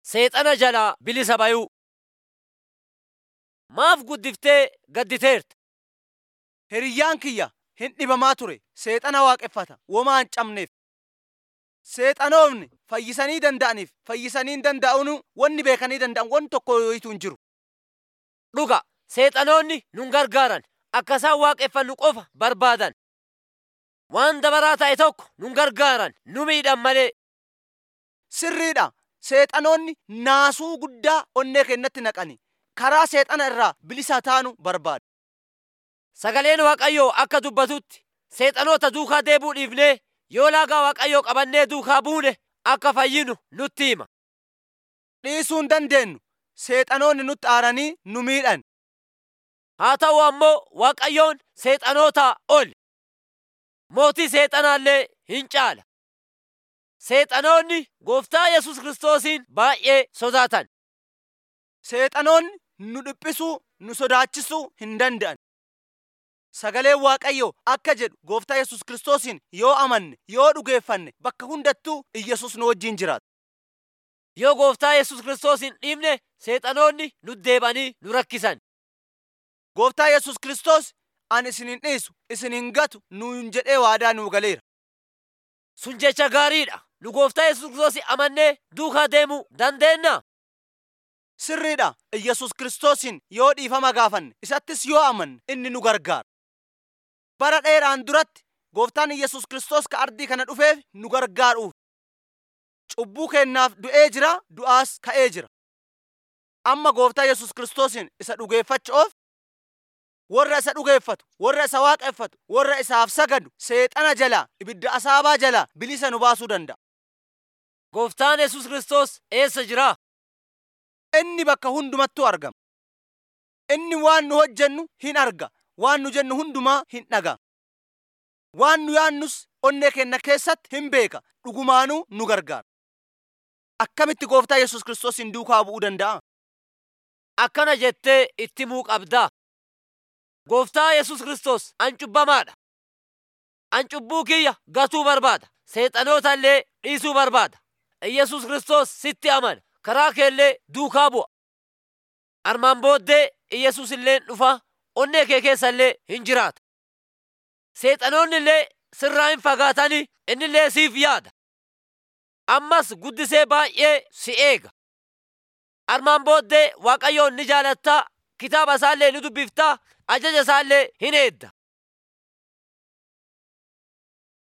seexana jalaa bilisa bayuu. Maaf guddiftee gadditeerta? Hiriyyaan kiyya hin dhibamaa ture. Seexana waaqeffata. Womaa hin cabneef. Seexanoonni fayyisanii danda'aniif fayyisanii hin danda'uun wanni beekanii danda'an wanni tokko yoyitu hin jiru. Dhuga seexanoonni nun gargaaran akka isaan waaqeffannu qofa barbaadan. Waan dabaraa ta'e tokko nun gargaaran nu miidhan malee. Sirriidha. Seexanoonni naasuu guddaa onnee keenyatti naqani. Karaa seexana irraa bilisa taanu barbaadu. Sagaleen Waaqayyoo akka dubbatutti seexanoota duukaa deebuu dhiifnee yoo laagaa Waaqayyoo qabannee duukaa buune akka fayyinu nutti hima. Dhiisuu hin dandeenyu. Seexanoonni nutti aaranii nu miidhan. Haa ta'u ammoo Waaqayyoon seexanootaa oli. Mootii seexanaallee hin caala. Seexanoonni gooftaa Yesus Kiristoosiin baay'ee sodaatan. Seexanoonni nu dhiphisuu, nu sodaachisuu hin danda'an. Sagaleen Waaqayyoo akka jedhu gooftaa Yesus Kiristoosiin yoo amanne, yoo dhugeeffanne bakka hundattuu Iyyasuus nu wajjin jiraata. Yoo gooftaa Yesus Kiristoos hin dhiifne seexanoonni nu deebanii nu rakkisan. Gooftaa Yesus Kiristoos ani isin hin dhiisu, isin hin gatu nuun jedhee waadaa nuu galeera. Sun jecha gaariidha. Nu gooftaa Yesus Kiristoos amannee duukaa deemuu dandeenya. Sirriidha. Iyyasuus Kiristoosiin yoo dhiifama gaafanne, isattis yoo amanne inni nu gargaara. Bara dheeraan duratti gooftaan Iyyasuus Kiristoos ka ardii kana dhufeef nu gargaaruuf. Cubbuu keennaaf du'ee jira, du'aas ka'ee jira. Amma gooftaa Yesus Kiristoosiin isa dhugeeffachuuf warra isa dhugeeffatu, warra isa waaqeffatu, warra isaaf sagadu, seexana jalaa, ibidda asaabaa jalaa bilisa nu baasuu danda'a. Gooftaan Yesus Kiristoos eessa jira? Inni bakka hundumattuu argama. Inni waan nu hojjennu hin arga. Waan nu jennu hundumaa hin dhaga. Waan nu yaannus onnee keenya keessatti hin beeka. Dhugumaanuu nu gargaara. Akkamitti gooftaa Yesus Kiristoosiin duukaa bu'uu danda'a? Akkana jettee itti himuu qabdaa. Gooftaa Yesus Kiristoos an cubbamaadha. An cubbuu kiyya gatuu barbaada. Seexanoota illee dhiisuu barbaada. Yesus Kiristoos sitti amana. Karaa keellee duukaa bu'a. Armaan booddee Yesus illee dhufa onnee kee keessa illee hin jiraata. Seexanoonni illee sirraa hin fagaatanii inni illee siif yaada. Ammas guddisee baay'ee si eega. Armaan booddee Waaqayyoon ni jaalattaa, kitaaba isaallee ni dubbiftaa, ajaja isaallee hin eedda.